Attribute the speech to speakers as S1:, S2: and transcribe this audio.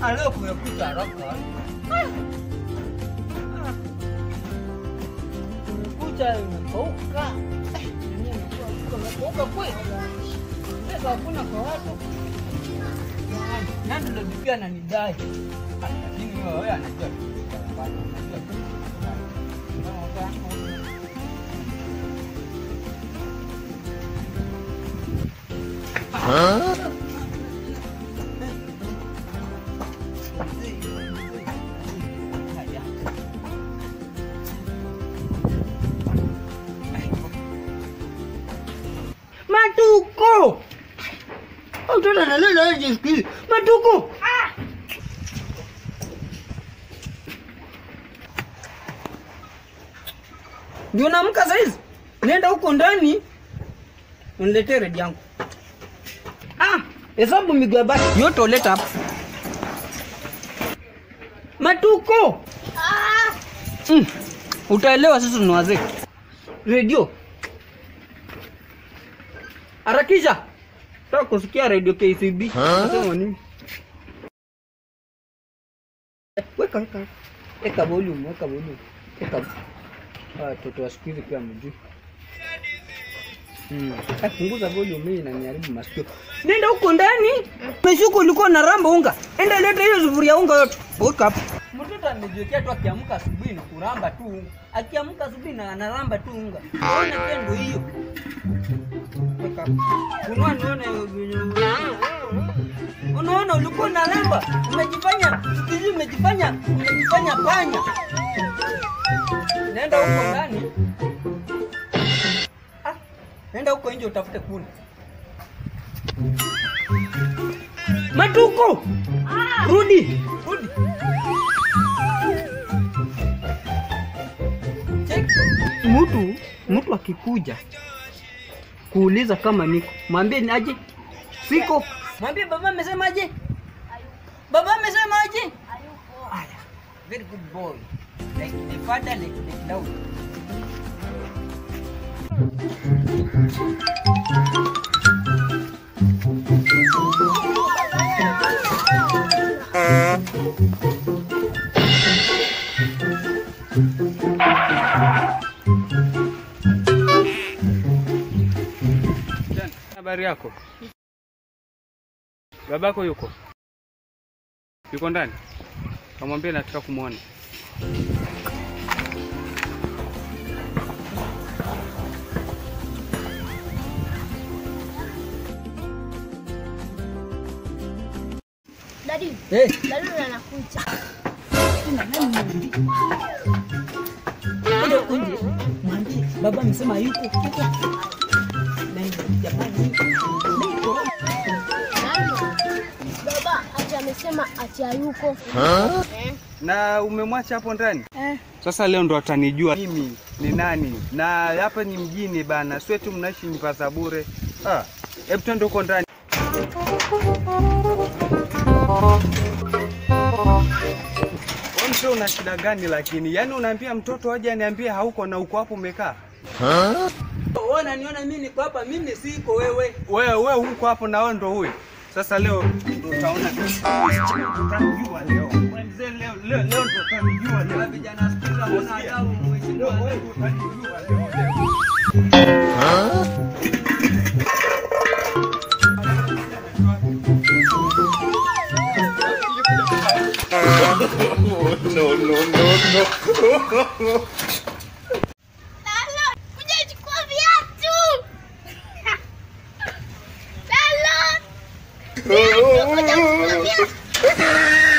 S1: Ah, leo kumekucha haraka. Ah. Ah. Kumekucha imekauka. Eh, dunia imekuwa huko imekauka kweli. Pesa hakuna kwa watu. Jamani, Nani ndo bibi ananidai? Ah, Lakini wewe wewe anajua tu. Anajua tu. Matuko! Mtoto analala aje siku hizi. Matuko! Ndio naamka saizi. Nenda huko ndani. Uniletee redi yangu. Ah, hesabu migabati yote uleta hapa. Matuko! Mm. Utaelewa sisi ni wazee. Redio. Harakisha. Nataka kusikia radio KCB. Nasema nini? Weka weka. Weka volume, weka volume. Weka. Ah, watoto wa siku hizi pia mjui. Hmm. Ah, punguza volume hii inaniharibu masikio. Nenda huko ndani. Meshuko ulikuwa na ramba unga. Enda leta hiyo sufuria unga yote. Weka hapo. Mtoto amejiwekea tu akiamka asubuhi ni kuramba tu unga. Akiamka asubuhi na anaramba tu unga. Ona tendo hiyo. Weka hapo. Unua nione Unaona ulikuwa na ramba. Umejifanya, siku hizi umejifanya, umejifanya panya. Nenda huko ndani. Ah, nenda huko nje utafute kuni. Matuko! Rudi, rudi. Check. Mtu mtu akikuja kuuliza kama niko, mwambie ni aje, siko. Mwambie baba amesemaje, baba amesemaje. Aya, very good boy, like the father, like the dog.
S2: Habari yako? Babako yuko? Yuko ndani? Kamwambia nataka kumwona.
S3: Dadi,
S1: Hey,
S3: dadi anakuja.
S1: nenda huko nje, mwambie baba amesema yuko. yuko. Na jamani, niko.
S3: Nani? Baba ati amesema ati hayuko. Eh.
S2: Na umemwacha hapo ndani?
S3: Eh.
S2: Sasa leo ndo atanijua mimi ni nani, na hapa ni mjini bana, sio tu mnaishi nyumba za bure. Ah, hebu twende huko ndani. Wewe mzee una shida gani lakini? Yaani unaambia mtoto aje aniambie hauko na uko hapo umekaa?
S1: Wewe unaniona mimi niko hapa, mimi siko wewe.
S2: Wewe wewe huko hapo na wewe ndo huyu. Sasa leo ndo utaona utanijua leo. Wewe mzee leo leo leo ndo utanijua leo.
S1: Vijana siku hizi hawana adabu, mheshimiwa.
S2: Wewe ndo utanijua leo leo.
S3: Lalo, kuja chukua viatu. Lalo. Kuja chukua viatu.